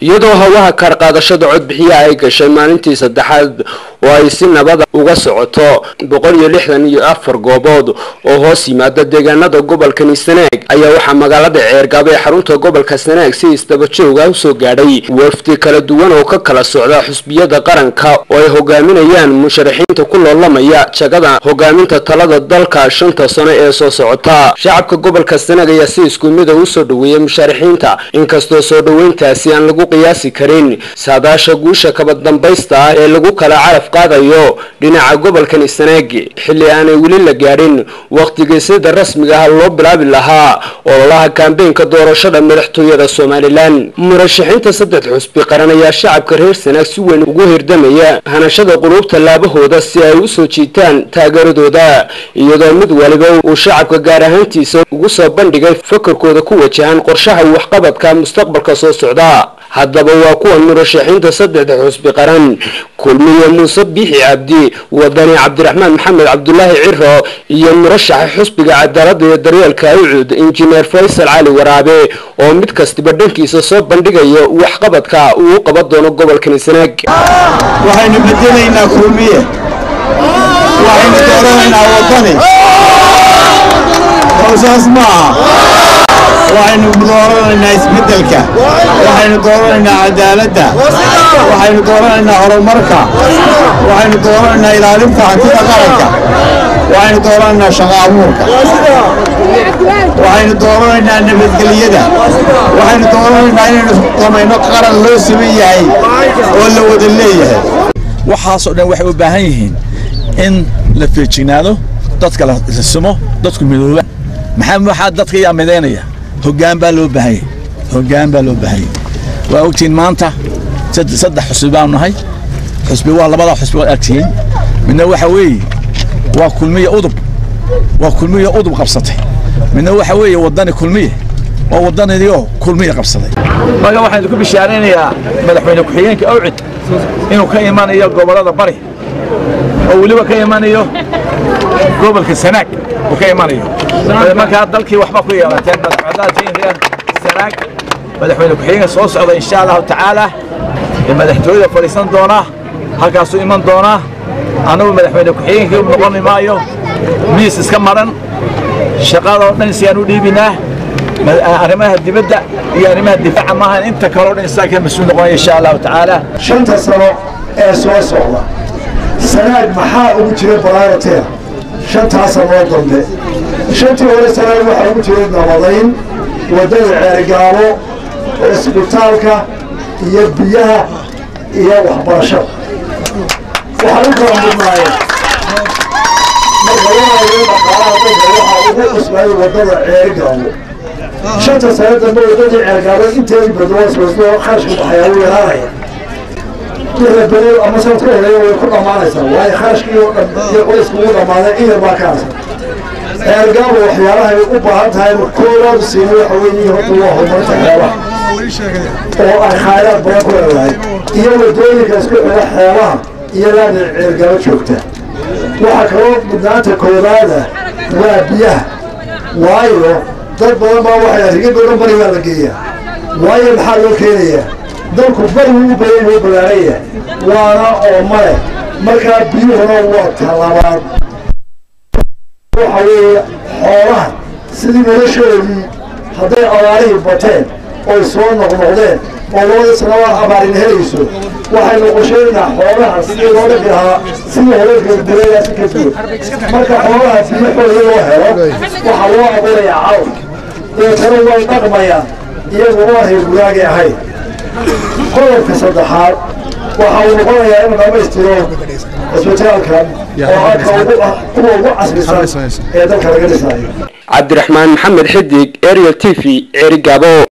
iyadoo hawaha kaarqaadashada codbixiyaha ay gashay maalintii saddexaad oo ay si nabada uga socoto boqol iyo lixdan iyo afar goobood oo hoos yimaada deegaanada gobolkani sanaag ayaa waxaa magaalada ceergaabo ee xarunta gobolka sanaag si isdabajooga usoo gaadhay wafdi kala duwan oo ka kala socda xusbiyada qaranka oo ay hogaaminayaan musharaxiinta ku loolamaya jagada hogaaminta talada dalka shanta sano ee soo socota shacabka gobolka sanaag ayaa si isku mida usoo dhaweeyay musharaxiinta inkastoo soo dhaweyntaasi aan lagu qiyaasi karin saadaasha guusha kabadambaysta ah ee lagu kala caraf qaadayo dhinaca gobolkani sanaag xilli aanay weli la gaadhin wakhtigii sida rasmiga ah loo bilaabi lahaa ololaha kaambeenka doorashada madaxtooyada somalilan murashaxiinta saddex xusbi qaran ayaa shacabka reer sanaag si weyn ugu hirdamaya hanashada quluubta laabahooda si ay usoo jiitaan taageeradooda iyadoo mid waliba uu shacabka gaar ahaantiisa ugu soo bandhigay fakarkooda ku wajahan qorshaha waxqabadka mustaqbalka soo socda haddaba waa kuwan murashaxiinta saddexda xusbi qaran kulmiye muuse biixi cabdi wadani cabdiraxmaan maxamed cabdulaahi ciro iyo murashaxa xusbiga cadaalada iyo daryeelka awcud injineer faysal cali waraabe oo mid kastiba dhankiisa soo bandhigayo waxqabadka uu qaban doono gobolkani sanaag waxaynu bedelaynaa kulmiye waxaynu dooranaynaa wadani howsaas maaha waxaynu dooranaynaa isbeddelka waxaynu dooranaynaa cadaaladda waxaynu dooranaynaa horumarka waxaynu dooranaynaa ilaalinta hantida qaranka waxaynu dooranaynaa shaqo abuurka waxaynu dooranaynaa nabadgelyada waxaynu dooranaynaa inaynu samayno qaran loo siman yahay oo la wada leeyahay waxaasoo dhan waxay u baahan yihiin in la feejignaado dadka la simo dadku midooba maxaa waxaa dadka yaa midaynaya hoggaan baa loo baahanyay hoggaan baa loo baahanyay waa ogtihiin maanta saddex xusbi baanu nahay xusbi waa labada xusbi waad agtihiin midna waxa weeye waa kulmiye udub waa kulmiye udub qabsatay midna waxa weeye waddani kulmiye waa waddanidii kulmiye qabsaday marka waxaan idinku bishaaraynayaa madaxweyne ku-xigeenka awcid inuu ka imanayo gobollada bari oo weliba ka imanayo gobolka sanaag uu ka imanayo markaa dalkii waxba ku yeelateen madaxweynaha reer sanaag madaxweyne ku-xigeenka soo socda insha allahu tacaala ee madaxtooyada fadhiisan doona halkaasuu iman doonaa annagu madaxweyne ku-xigeenkii noqoni maayo miis iska maran shaqada oo dhan siyaan u dhiibinaa arrimaha dibadda iyo arrimaha difaaca maaha inta kaleo dhan isaa ka mas-uul noqonaya insha allahu tacaala shanta sano ee soo socda sanaag maxaa ugu jira baraarateer shantaa sanoo dambe shantii hore sanaag waxaa ugu jiray nabadayn waddada ceergaabo cisbitaalka iyo biyaha iyo waxbarashada waxaa u kala mudnaayeen marka waayo dhaqaalaha dalka waxaa ugu cusbay waddada ceergaabo shanta sano dambe waddadii ceergaabo inteedii badwaaswasdo kharashka baxayaa u yaraanaya wixii beri ama sanadka horeeya way ku dhammaanaysaa waayo kharashkii oo dhan iyo qoysku ugu dhammaaday in yar baa ka harsan ceergaabo waxyaalahay u baahan tahay koowaad siina waxa weeye horta waa horumarinta xeebaha oo ay khayraad badan ku leedahay iyo waddooyinka isku xidha xeebaha iyadaana ceergaabo joogta waxaa kaloo mudnaanta koowaada waa biyaha waayo dad badan baa waxay rigid oo dhan bari baa la geeyaa waayo maxaa loo keenayaa dalku bari wuu u badan wuu balaaraya waana oo male markaa biyuhuna waa talabaad waxa weeye xoolaha sidii noloshoodii hadday abaarihii bateen oy soo noqnoqdeen oo labada sanabaa abaarin helayso waxaynu qorsheynaa xoolaha sidii loo dhaqi lahaa sidii hore gureedaasi ka duwan marka xoolaha biyahooda loo helo waxaa loo abuurayaa cawl deetana way dhaqmayaan iyagu waa reerguraagay ahayd qodobka saddexaad waxa uu noqonayaa inuu dhammaystiro cisbitaalkan oo halka kuwa ugu casrisan ee dalka laga dhisayo cabdiraxmaan maxamed xidig ariel t v ceerigaabo